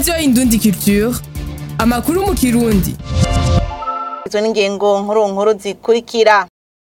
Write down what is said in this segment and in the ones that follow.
radiyo indundi culture amakuru mu kirundi izo n'ingingo nkuru nkuru zikurikira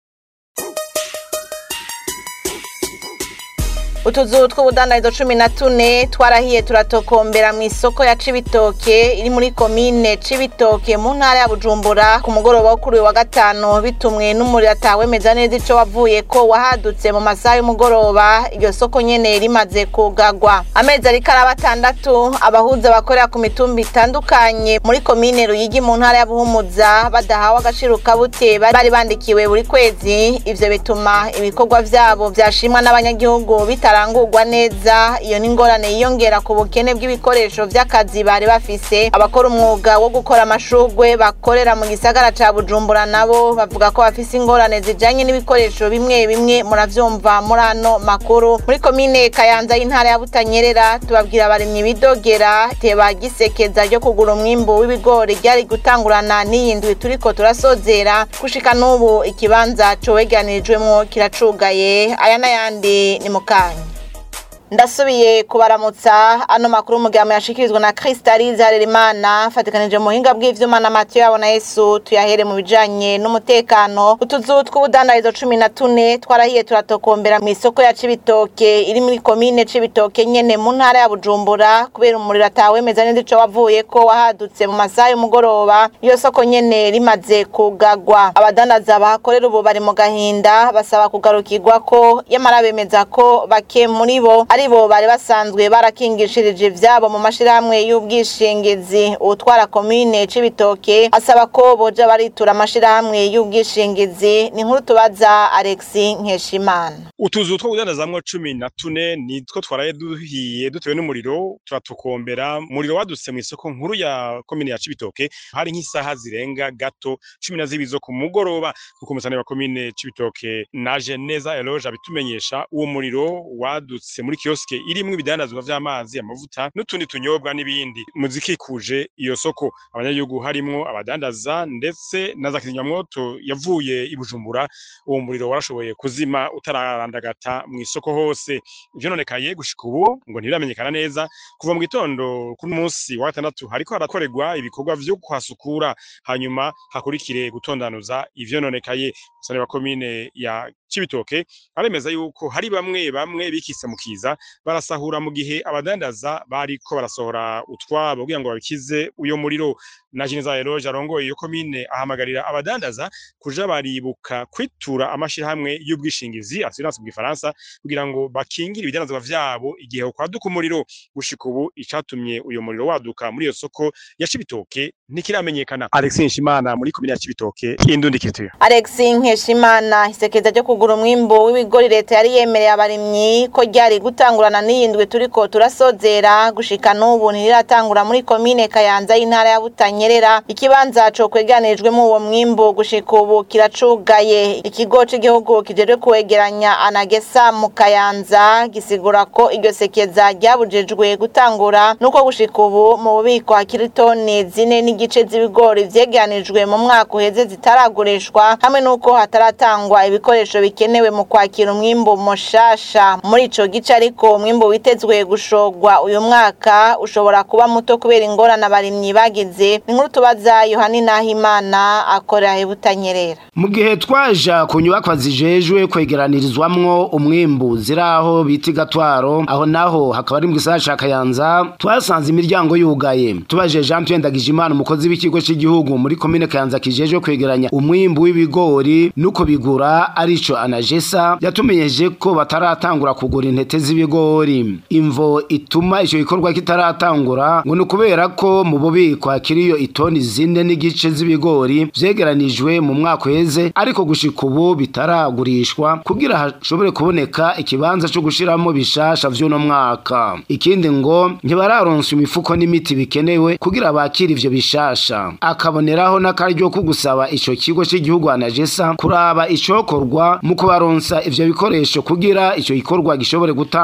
utuzu tw'ubudandarizo cumi na tune twarahiye turatokombera mu isoko ya cibitoke iri muri komine cibitoke mu ntara ya bujumbura ku mugoroba wo kuri uyu wa gatanu bitumwe n'umuriro atawemeza neza ico wavuye ko wahadutse mu masaha y'umugoroba iryo soko nyene rimaze kugagwa amezi ariko araba atandatu abahuza bakorera ku mitumba itandukanye muri komine ruyigi mu ntara ya buhumuza badahawe agaciro kabute bari bandikiwe buri kwezi ivyo bituma ibikorwa vyabo vyashimwa n'abanyagihugu bitara bitarangurwa neza iyo ni ingorane yiyongera ku bukene bw'ibikoresho vy'akazi bari bafise abakora umwuga wo gukora amashurwe bakorera mu gisagara ca bujumbura nabo bavuga ko bafise ingorane zijanye n'ibikoresho bimwe bimwe muravyumva muri ano makuru muri komine kayanza y'intara ya butanyerera tubabwira abarimyi bidogera teba gisekeza ryo kugura umwimbu w'ibigori ryari gutangurana n'iyi ndwi turiko turasozera gushika n'ubu ikibanza coweganirijwemwo kiracugaye aya n'ayandi ni mukanya ndasubiye kubaramutsa ano makuru mugamo yashikirizwa na Crystalise Harerimana fatikanije mu buhinga bw'ivyuma na Mathieu yabona Yesu tuyahere mu bijanye n'umutekano utuzu tw'ubudandarizo cumi na tune twarahiye turatokombera mu isoko ya Cibitoke iri muri komine Cibitoke nyene mu ntara ya Bujumbura kubera umuriro atawemeza neza ico wavuye ko wahadutse mu masaha y'umugoroba iyo soko nyene rimaze kugagwa abadandaza bahakorera ubu bari mu gahinda basaba kugarukirwa ko yamara bemeza ko bake muri bo aribo bari basanzwe barakingishirije ivyabo mu mashirahamwe y'ubwishingizi utwara komine c'ibitoke asaba ko boja baritura amashirahamwe y'ubwishingizi ni nkuru tubaza Alexi Nkeshimana utuzu two kudandazamwo cumi na tune nitwo twaraye duhiye dutewe n'umuriro turatukombera umuriro wadutse mu isoko nkuru ya komine ya cibitoke hari nk'isaha zirenga gato cumi na zibiri zo ku mugoroba kuko umusane wa komine cibitoke naje neza eloge abitumenyesha uwo muriro wadutse muri kioske irimwo ibidandazwa vy'amazi amavuta n'utundi tunyobwa n'ibindi muzikikuje iyo soko abanyagihugu harimwo abadandaza ndetse na za kizimyamwoto yavuye i Bujumbura uwo muriro warashoboye kuzima utararandagata mu isoko hose ivyononekaye gushika ubu ngo ntibiramenyekana neza kuva mu gitondo kuri munsi wa gatandatu hariko harakorerwa ibikorwa vyo kuhasukura hanyuma hakurikire gutondanuza ivyononekaye musane wa komine ya Cibitoke aremeza yuko hari bamwe bamwe bikise mu kiza barasahura mu gihe abadandaza bariko barasohora utwabo kugira ngo babikize uyo muriro na Jeneza Eloge arongoye iyo komine ahamagarira abadandaza kuja baribuka kwitura amashirahamwe y'ubwishingizi assurance mu gifaransa kugira ngo bakingire ibidandazwa vyabo igihe kwaduka umuriro gushika ubu icatumye uyo muriro waduka muri iyo soko ya Cibitoke ntikiramenyekana Alexis Nshimana muri komine ya Cibitoke indundi kituye Alex Nkeshimana isekeza ryo kugura umwimbu w'ibigori leta yari yemereye abarimyi ko ryari gutangurana n'iyindwi turiko turasozera gushika n'ubu ntiriratangura muri komine Kayanza y'intara ya Butanyerera ikibanza co kweganirijwemo uwo mwimbu gushika ubu kiracugaye ikigo c'igihugu kijejwe kuwegeranya anagesa mu Kayanza gisigura ko iryo sekeza ryabujejwe gutangura nuko gushika ubu mu bubiko hakiri toni zine n'igice z'ibigori vyegeranijwe mu mwaka uheze zitaragurishwa hamwe nuko hataratangwa ibikoresho bikenewe mu kwakira umwimbu mushasha muri ico gice ariko umwimbu witezwe gushogwa uyu mwaka ushobora kuba muto kubera ingorane abarimyi bagize inkuru tubaza Yohani Nahimana akorera hebutanyerera mu gihe twaja ku nyubakwa zijejwe kwegeranirizwamwo umwimbu ziraho bita igatwaro aho naho hakaba ari mu gisagara ca Kayanza twasanze imiryango yugaye tubaje Jean Pierre Ndagijimana umukozi w'ikigo cy'igihugu muri komine Kayanza kijejwe kwegeranya umwimbu w'ibigori nuko bigura arico anajesa yatumenyeje ko bataratangura kugura intete z'ibigori imvo ituma ico gikorwa kitaratangura ngo ni kubera ko mu bubiko hakiriyo itoni zine n'igice z'ibigori vyegeranijwe mu mwaka uheze ariko gushika ubu bitaragurishwa kugira hashobore kuboneka ikibanza co gushiramo bishasha vy'uno mwaka ikindi ngo ntibararonsa imifuko n'imiti bikenewe kugira bakire ivyo bishasha akaboneraho n'akaryo ko gusaba ico kigo c'igihugu anajesa kuraba icokorwa mu kubaronsa ivyo bikoresho kugira ico gikorwa gishobore gutanga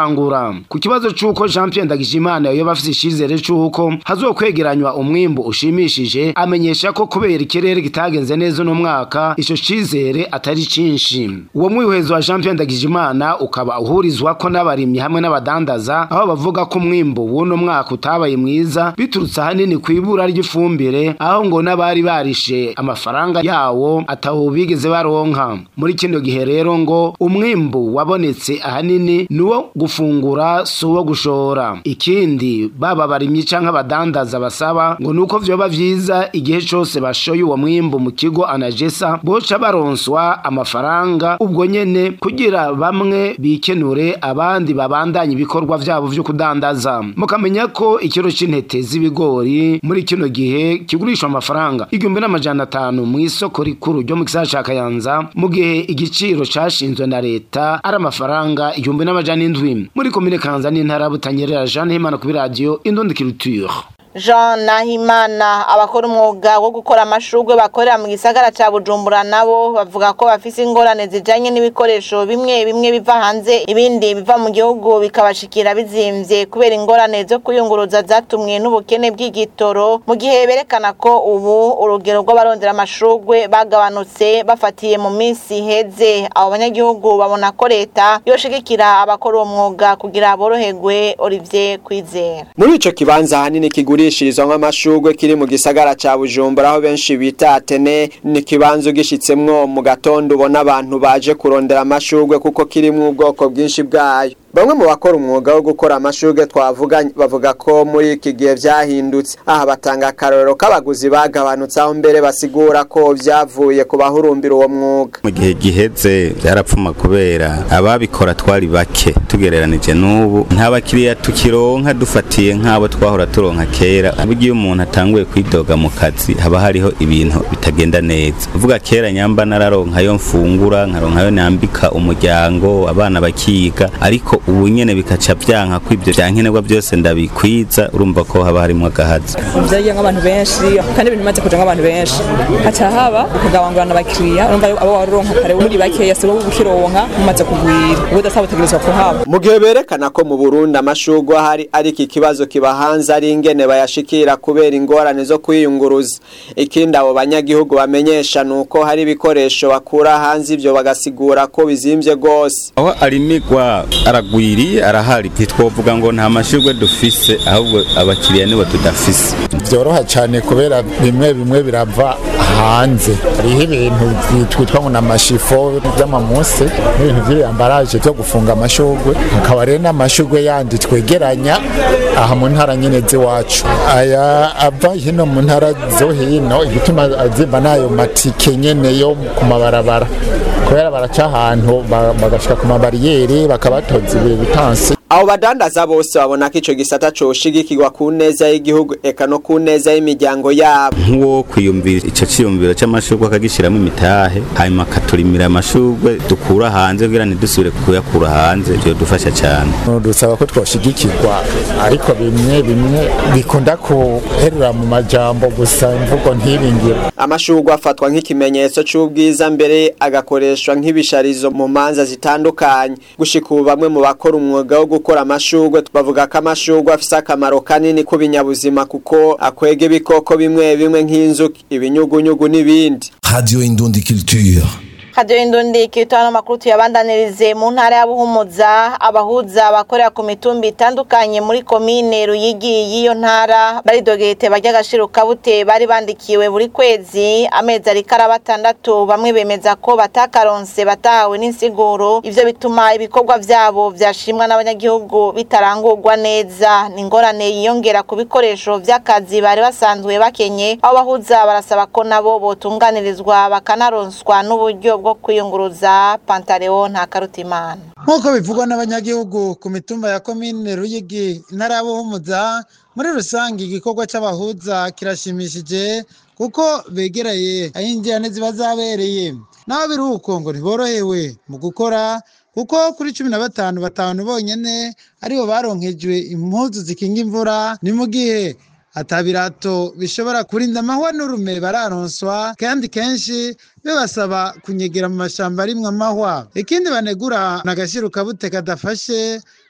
gutangura ku kibazo c'uko Jean Pierre Ndagijimana yoba afise icizere c'uko hazokwegeranywa umwimbu ushimishije amenyesha ko kubera ikirere kitagenze neza uno mwaka ico cizere atari cinshi uwo mwihwezo wa Jean Pierre Ndagijimana ukaba uhurizwa ko n'abarimyi hamwe n'abadandaza aho bavuga ko umwimbu w'uno mwaka utabaye mwiza biturutse ahanini kw'ibura ry'ifumbire aho ngo n'abari barishe amafaranga yawo ataho bigeze baronka muri kino gihe rero ngo umwimbu wabonetse ahanini nuwo gufungura si uwo gushora ikindi baba barimyi canke abadandaza basaba ngo nuko vyoba vyiza igihe cose bashoye uwo mwimbu mu kigo anajesa boca baronswa amafaranga ubwo nyene kugira bamwe bikenure abandi babandanye ibikorwa vyabo vyo kudandaza mukamenya ko ikiro c'intete z'ibigori muri kino gihe kigurishwa amafaranga igihumbi n'amajana atanu mw'isoko rikuru ryo mu gisagara ca Kayanza mu gihe igiciro cashinzwe na leta ari amafaranga igihumbi n'amajana indwi muri komine Kanza n'intara ya Butanyerera Jeanne Himana kuri radio Indundi Culture Jean Nahimana abakora umwuga wo gukora amashurwe bakorera mu gisagara ca Bujumbura nabo bavuga ko bafise ingorane zijanye n'ibikoresho bimwe bimwe biva hanze ibindi biva mu gihugu bikabashikira bizimvye kubera ingorane zo kuyunguruza zatumwe n'ubukene bw'igitoro mu gihe berekana ko ubu urugero rw'abarondera amashurwe bagabanutse bafatiye mu minsi iheze abo banyagihugu babona ko leta yoshigikira abakora uwo mwuga kugira boroherwe Olivier Kwizera muri ico kibanza hanini kigurishirizwamwo amashurwe kiri mu gisagara ca Bujumbura aho benshi bita Atene ni kibanza ugishitsemwo mu gatondo ubona abantu baje kurondera amashurwe kuko kirimwo ubwoko bwinshi bwayo Bamwe mu bakora umwuga wo gukora amashurwe twavuga bavuga ko muri iki gihe vyahindutse aha batanga akarorero k'abaguzi bagabanutse aho mbere basigura ko vyavuye ku bahurumbira uwo mwuga mu gihe giheze byarapfuma kubera ababikora twari bake tugereranije n'ubu nta bakiriya tukironka dufatiye nk'abo twahora turonka kera burya iyo umuntu atanguye kwidoga mu kazi haba hariho ibintu bitagenda neza uvuga kera nyamba nararonkayo mfungura nkaronkayo nambika umuryango abana bakiga ariko ubu nyene bikaca byanka ko ibyo byankenerwa byose ndabikwiza urumva ko haba harimo agahazi vyagiye nk'abantu benshi kandi ibintu bimaze kuja nk'abantu benshi haca haba ukugabangurana abakiriya urumva abo waronka kare muri bakeya si wowe ukironka mumaze kugwira ubu udasaba utegerezwa kuhaba mu gihe berekana ko mu Burundi amashurwe ahari ariko ikibazo kiba hanze ari ingene bayashikira kubera ingorane zo kwiyunguruza ikindi abo banyagihugu bamenyesha nuko hari ibikoresho bakura hanze ivyo bagasigura ko bizimvye gose aho arimigwa aragwiriye arahari ntitwovuga ngo nta mashurwe dufise ahubwo abakiriya nibo tudafise byoroha cyane kubera bimwe bimwe birava hanze hariho ibintu twitwa ngo n'amashifo by'amamuse n'ibintu by'ibiyambaraje byo gufunga amashurwe hakaba rero n'amashurwe yandi twegeranya aha mu ntara nyine z'iwacu aya ava hino mu ntara zo hino igituma azimba n'ayo matike nyene yo ku mabarabara kubera baraca ahantu bagashika ku mabariyeri bakabatoza ibitansi abo badandaza bose babona ko ico gisata coshigikirwa ku neza y'igihugu eka no ku neza y'imiryango yabo nk'uwo kwiyumvira ico ciyumviro c'amashurwe akagishiramo imitahe hanyuma akaturimira amashurwe dukura hanze kugira ntidusubire kuyakura hanze vyo dufasha cane dusaba ko twoshigikirwa ariko bimwe bimwe bikunda kuherera mu majambo gusa imvugo ntibingire amashurwe afatwa nk'ikimenyetso c'ubwiza mbere agakoreshwa nk'ibisharizo mu manza zitandukanye gushika ubu bamwe mu bakora umwuga wo gukora amashurwe bavuga ko amashurwe afise akamaro kanini ku binyabuzima kuko akwega ibikoko bimwe bimwe nk'inzuki ibinyugunyugu n'ibindi Radio Indundi Culture. Radio Indundi kitano makuru tuyabandanirize mu ntara ya Buhumuza abahuza bakorera ku mitumba itandukanye muri komine Ruyigi y'iyo ntara baridogete bajya gashiro kabute bari bandikiwe buri kwezi amezi ari batandatu bamwe bemeza ko batakaronse batahawe n'insiguro ivyo bituma ibikorwa vyabo vyashimwa n'abanyagihugu bitarangurwa neza n'ingorane yiyongera ku bikoresho vy'akazi bari basanzwe bakenye aho bahuza barasaba ko nabo botunganirizwa bakanaronswa n'uburyo bwo kwiyunguruza pantaleo nta karutimana nk'uko bivugwa n'abanyagihugu ku mitumba ya komine ruyigi intara ya buhumuza muri rusange igikorwa c'abahuza kirashimishije kuko begereye aho injyane ziba zabereye naho biri uko ngo ntiborohewe mu gukora kuko kuri cumi na batanu batanu bonyene aribo baronkejwe impuzu zikinga imvura ni mu gihe atabirato bishobora kurinda amahwa n'urume bararonswa kandi kenshi bibasaba kunyegera mu mashamba arimwo amahwa ikindi banegura n'agashiro kabute kadafashe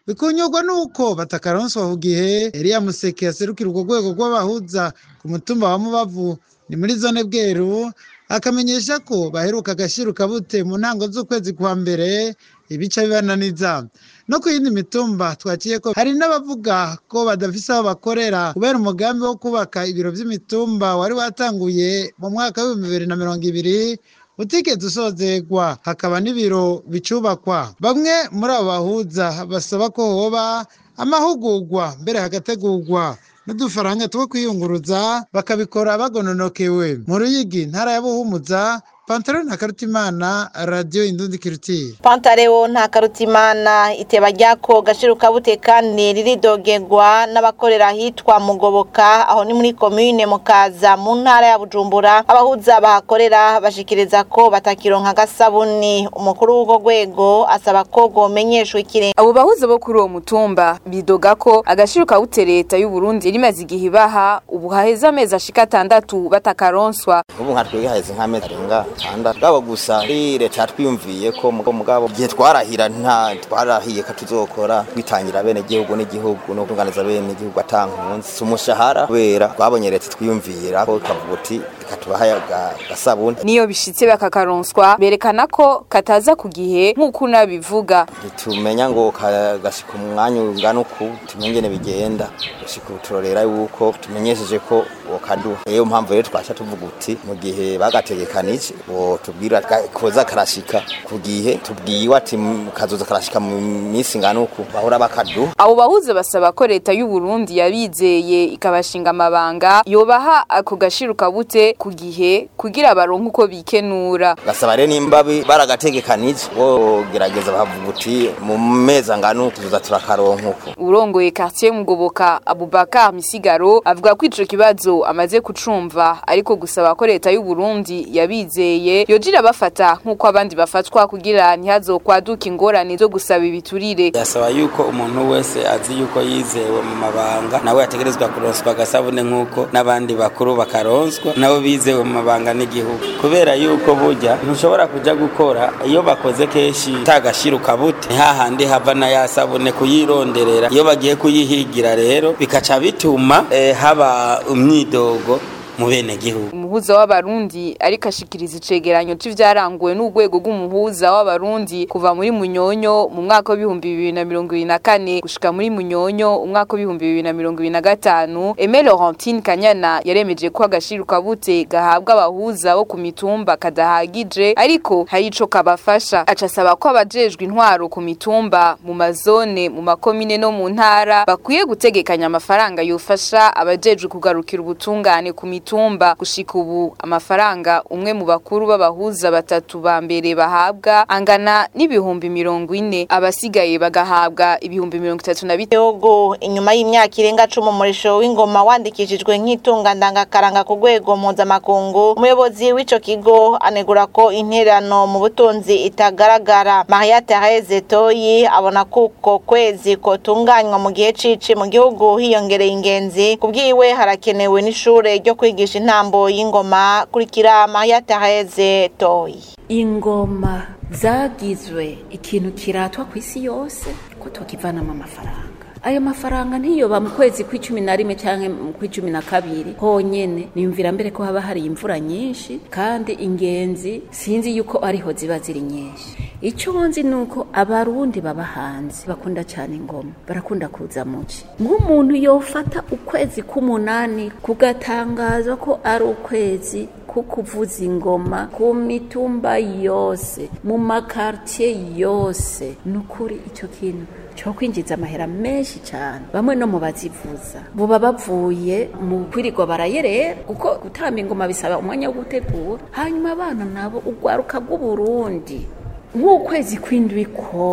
bikunyurwa n'uko batakaronswa ku gihe Elia Museke yaserukira urwo rwego rw'abahuza ku mutumba wa Mubavu ni muri zone Bweru akamenyesha ko baheruka agashiruka bute mu ntango z'ukwezi kwa mbere ibica bibananiza no ku yindi mitumba twakiye ko hari n'abavuga ko badafise aho bakorera kubera umugambi wo kubaka ibiro vy'imitumba wari watanguye mu mwaka w'ibihumbi bibiri na mirongo ibiri utigeze usozegwa hakaba n'ibiro bicubakwa bamwe muri abo bahuza basaba ko hoba amahugurwa mbere hagategurwa n'udufaranga two kwiyunguruza bakabikora bagononokewe mu ruyigi ntara ya buhumuza pantaro na karutimana radiyo indundi kirutire pantareo nta karutimana iteba ryako gashiruka bute kandi riridogerwa n'abakorera ahitwa mugoboka aho ni muri komine mukaza mu ntara ya bujumbura abahuza bahakorera bashikiriza ko batakironka agasabuni umukuru w'urwo rwego asaba ko gomenyeshwa ikirenga abo bahuza bo kuri uwo mutumba bidoga ko agashiruka bute leta y'u Burundi rimaze igihe ibaha ubu haheze amezi ashika atandatu batakaronswa ubu nka twebwe haheze nk'amezi arenga atandatu bwabo gusa ari leta twiyumviye ko mugo mugabo igihe twarahira nta twarahiye ko tuzokora twitangira bene gihugu n'igihugu no kunganiza bene igihugu atankunzi si umushahara kubera twabonye leta twiyumvira ko kavuga uti reka tubahe agasabuni niyo bishitse bakakaronswa berekana ko kataza ku gihe nk'uko unabivuga ntitumenya ngo kagashika umwanya ungana uku tumenye ingene bigenda gushika ubu turorera yuko tumenyesheje ko wokaduha niyo mpamvu rero twasha tuvuga uti mu gihe bagategekanije tubwira koza karashika ku gihe tubwiwe ati kazoza karashika mu minsi ingana uku bahora bakaduha abo bahuza basaba ko leta y'u Burundi yabizeye ikabashinga amabanga yobaha ako gashiruka bute ku gihe kugira baronke uko bikenura gasaba rero nimba baragategekanije bo gerageza bavuga uti mu mezi angana uku tuzoza turakaronka uku urongoye quartier mugoboka Abubakar Misigaro avuga ko ico kibazo amaze kucumva ariko gusaba ko leta y'u Burundi yabizeye yojira bafata nk'uko abandi bafatwa kugira ntihazokwaduka ingorane zo gusaba ibiturire yasaba yuko umuntu wese azi yuko yizewe mu mabanga nawe yategerezwa kuronswa agasabune nk'uko n'abandi bakuru bakaronswa nabo bizewe mu mabanga n'igihugu kubera yuko burya ntushobora kuja gukora iyo bakoze kenshi tagashiruka bute ni hahandi hava na ya sabune kuyironderera iyo bagiye kuyihigira rero bikaca bituma eh, haba umyidogo mu bene gihugu umuhuza w'abarundi ariko ashikiriza icegeranyo c'ivyaranguwe n'urwego rw'umuhuza w'abarundi kuva muri munyonyo mu mwaka w'ibihumbi bibiri na mirongo ibiri na kane gushika muri munyonyo umwaka w'ibihumbi bibiri na mirongo ibiri na gatanu Aime Laurentine Kanyana yaremeje ko agashiruka bute gahabwa abahuza bo ku mitumba kadahagije ariko hari ico kabafasha aca asaba ko abajejwe intwaro ku mitumba mu mazone mu makomine no mu ntara bakwiye gutegekanya amafaranga yofasha abajejwe kugarukira ubutungane ku mitumba gushika ubu amafaranga umwe mu bakuru b'abahuza batatu ba mbere bahabwa angana n'ibihumbi mirongo ine abasigaye bagahabwa ibihumbi mirongo itatu na bitego inyuma y'imyaka irenga cumi umurisho w'ingoma wandikishijwe nk'itunga ndangakaranga ku rwego mpuzamakungu umuyobozi w'ico kigo anegura ko interano mu butunzi itagaragara maria therese toyi abona ko uko kwezi kotunganywa mu gihe cici mu gihugu hiyongereye ingenzi kubwiwe harakenewe n'ishure ryo kwigisha intambo y'ingoma kurikira maria therese toyi ingoma zagizwe ikintu kiratwa ku isi yose ko tukivanamo amafaranga ayo mafaranga ntiyoba mu kwezi kw'icumi na rimwe cyangwa mu kw'icumi na kabiri honyene niyumvira mbere ko haba hari imvura nyinshi kandi ingenzi sinzi yuko ariho ziba ziri nyinshi icyo nzi ni uko abarundi baba hanze bakunda cyane ingoma barakunda kuza muci nk'umuntu yofata ukwezi k'umunani kugatangaza ko ari ukwezi kukuvuza ingoma ku mitumba yose mu makartier yose ni ukuri icyo kintu cyo kwinjiza amahera menshi cyane bamwe no mu bazivuza buba bavuye mu kwirirwa barayerera kuko gutamba ingoma bisaba umwanya wo gutegura hanyuma abana nabo urwaruka rw'uburundi nk'ukwezi kw'indwi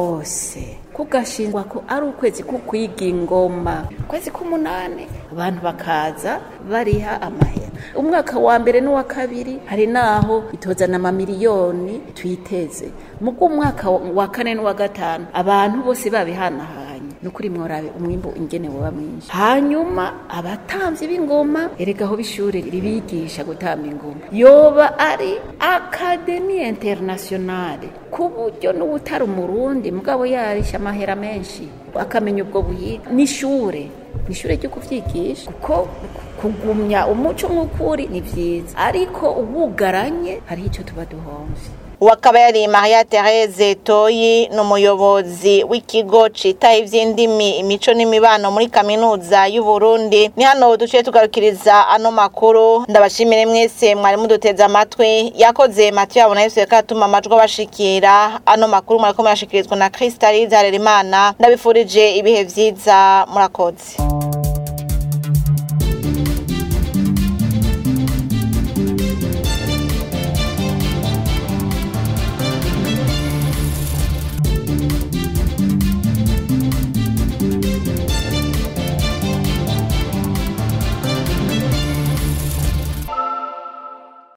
kose kugashingwa ko ari ukwezi kukwiga ingoma ukwezi k'umunani abantu bakaza bariha amahera umwaka wa mbere n'uwa kabiri hari naho itozana amamiliyoni tuyiteze mu bw'umwaka wa kane n'uwa gatanu abantu bose babihanahanye nukuri mworabe umwimbu ingene woba mwinshi hanyuma abatamvyi b'ingoma erega aho b'ishure ribigisha gutamba ingoma yoba ari akademi internationale ku buryo n'uwutari umurundi mugabo yarisha amahera menshi akamenya ubwo buyiga n'ishure n'ishure ryo kuvyigisha kuko kugumya umuco nk'ukuri ni vyiza ariko uwugaranye hariho ico tuba duhomvye uwo akaba yari Maria Therese Toyi ni umuyobozi w'ikigo citaho ivy'indimi imico n'imibano muri kaminuza y'u Burundi ni hano duciye tugarukiriza ano makuru ndabashimire mwese mwari muduteze amatwi yakoze Mathieu abona yose katuma amajwi abashikira ano makuru mwariko murashikirizwa na Kristalize Harerimana ndabifurije ibihe vyiza murakoze